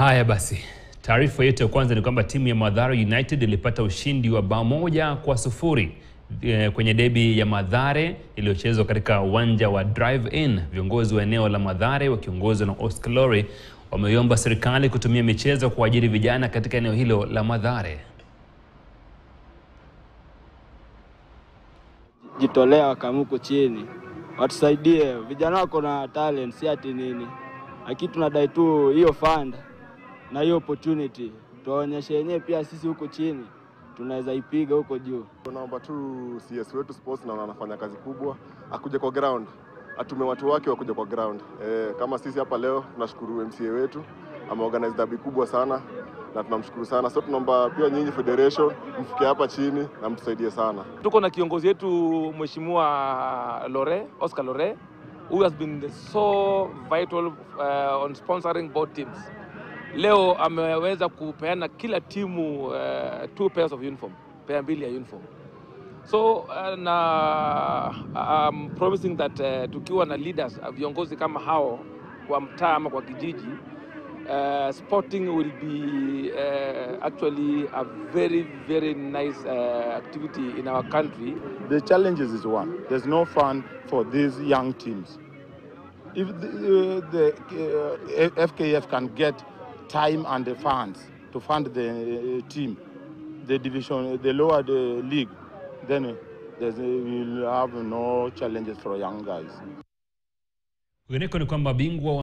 Haya basi, taarifa yetu ya kwanza ni kwamba timu ya Mathare United ilipata ushindi wa bao moja kwa sufuri eh, kwenye debi ya Mathare iliyochezwa katika uwanja wa Drive-In. Viongozi wa eneo la Mathare wakiongozwa na Oscar Lore wameiomba serikali kutumia michezo kuajiri vijana katika eneo hilo la Mathare. jitolea wakamuko chini watusaidie vijana wako na talent, si ati nini, lakini tunadai tu hiyo fund na hiyo opportunity tuwaonyeshe yenyewe pia sisi huko chini tunaweza ipiga huko juu. Tunaomba tu CS wetu sports na anafanya kazi kubwa, akuje kwa ground, atume watu wake wakuje kwa ground. E, kama sisi hapa leo tunashukuru MCA wetu ameorganize dabi kubwa sana na tunamshukuru sana. So tunaomba pia nyinyi federation mfike hapa chini na mtusaidie sana. Tuko na kiongozi wetu Mheshimiwa Lore, Oscar Lore, who has been so vital uh, on sponsoring both teams. Leo ameweza kupeana kila timu uh, two pairs of uniform, pair mbili ya uniform. So uh, na I'm promising that uh, tukiwa na leaders uh, viongozi kama hao kwa mtaa ama kwa kijiji uh, sporting will be uh, actually a very very nice uh, activity in our country The challenges is one. There's no fund for these young teams. If the, uh, the uh, FKF can get time and the funds to fund the uh, team, the division, the lower the league, then uh, there's, uh, we'll have no challenges for young guys. Kwingineko ni kwamba bingwa wa